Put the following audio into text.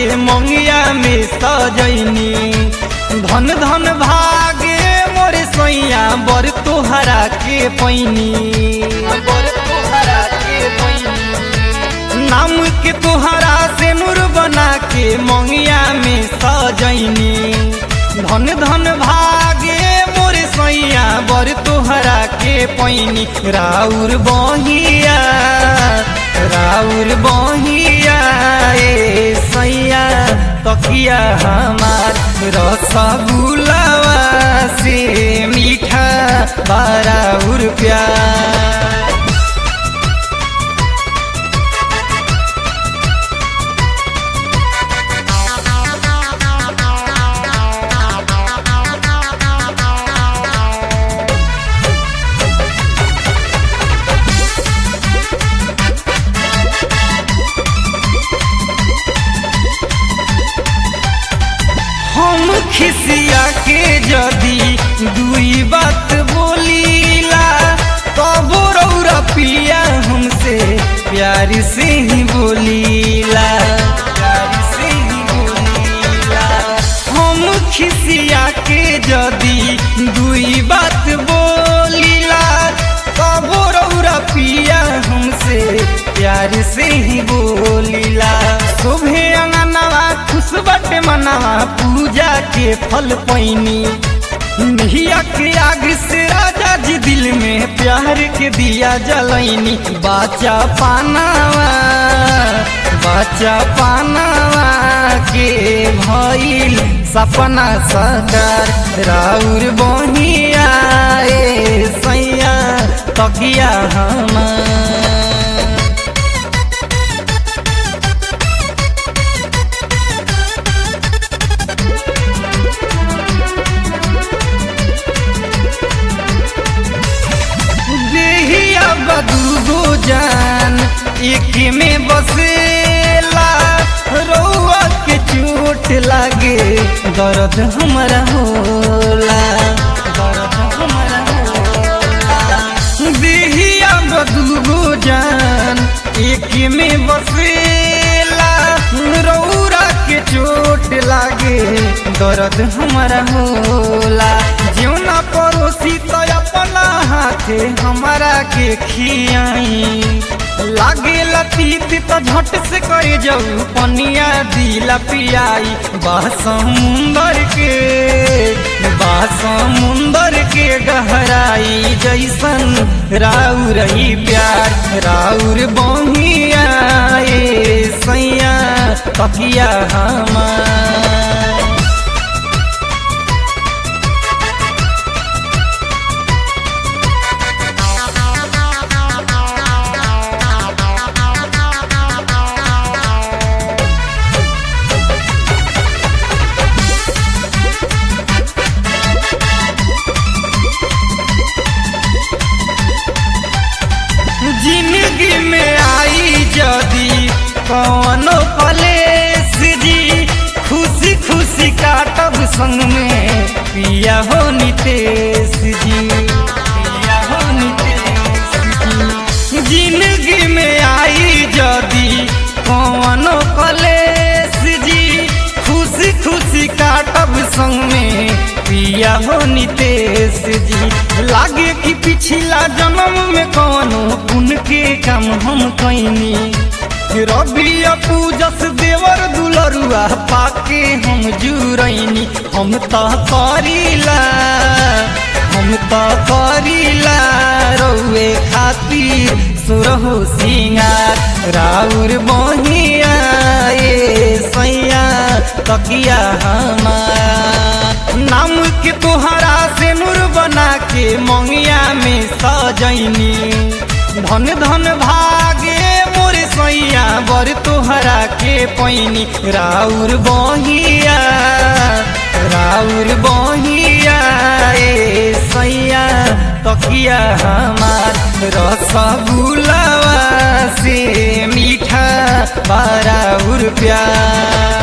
के मंगिया में सजैनी धन धन भागे मोर सैया बर तोहरा के पैनी बर तोहरा के पैनी नाम के तोहरा से नूर बना के मंगिया में सजैनी धन धन भागे मोर सैया बर तोहरा के पैनी राउर बहिया राउर बहिया ए सैया तकिया हमार रसगुलावा से मीठा बाराउर प्यार हम खिसिया के जदी दुई बात बोलीला तब रौरा पिया हमसे प्यार से ही बोलीला प्यार से ही बोलीला हम खिसिया के जदी दुई बात बोलीला तब रौरा पिया हमसे प्यार से ही बोलीला शोभे अंगनवा खुश बटे मनवा पूजा के फल पैनी निहिया के आग से राजा जी दिल में प्यार के दिया जलैनी बाचा पानावा बाचा पानावा के भइल सपना सकार राउर बहिया ए सैया तकिया हमार देहिया बदू जान एक में बसेला रौआ के चोट लागे दर्द हमारा होला दर्द हमारा होला देहिया बदू जान एक में बसेला रौरा के चोट लागे दर्द हमारा होला जीवना पड़ोसी तो अपना हाथे हमारा के खियाई लागे लतीत तो झट से कर जाऊ पनिया दिला पियाई बा समुंदर के बा समुंदर के गहराई जैसन राउर ही प्यार राउर बहिया ए सैया तकिया हमार जिंदगी में आई जदी कौनो कलेस जी खुशी खुशी काटब संग में पिया हो नितेश जी पिया हो नितेश जी जिंदगी में आई जदी कौनो कलेस जी खुशी खुशी काटब संग में पिया हो नितेश जी लागे कि पिछला जन्म में कौनो पुण्य के काम हम कैनी रवि पूजस देवर दुलरुआ पाके हम जुरैनी हम त करीला हम त करीला रौए खातिर सुरहु सिंगार राउर बहिया ए सैया तकिया हमार नाम के तोहरा से नूर बना के मंगिया में सजैनी धन धन भागे मोर सैया बर तोहरा के पैनी राउर बहिया राउर बहिया ए सैया तकिया हमार रसगुलावा से मीठा बाराउर प्यार